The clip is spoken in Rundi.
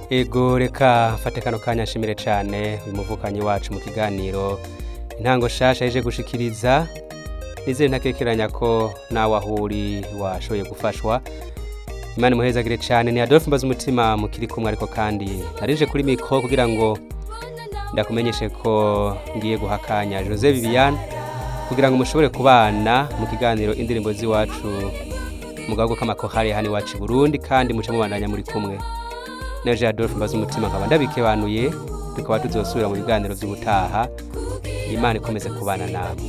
ego reka mfate kano kanya nshimire cyane uyu muvukanyi wacu mu kiganiro intango shasha yaje gushikiriza nizere ntakekeranya ko nawe aho uri washoboye gufashwa imana imuhezagire cyane ni adolphe mbaza umutima mukiri kumwe ariko kandi narije kuri mikoro kugira ngo ndakumenyeshe ko ngiye guha akanya jose viviane kugira ngo mushobore kubana mu kiganiro indirimbo z'iwacu mu gahugu k'amakohari hano iwacu i burundi kandi muce mubandanya muri kumwe neje adolphe mbaza umutima nkaba ndabikebanuye tukaba tuzosubira mu biganiro by'ubutaha imana ikomeze kubana nawe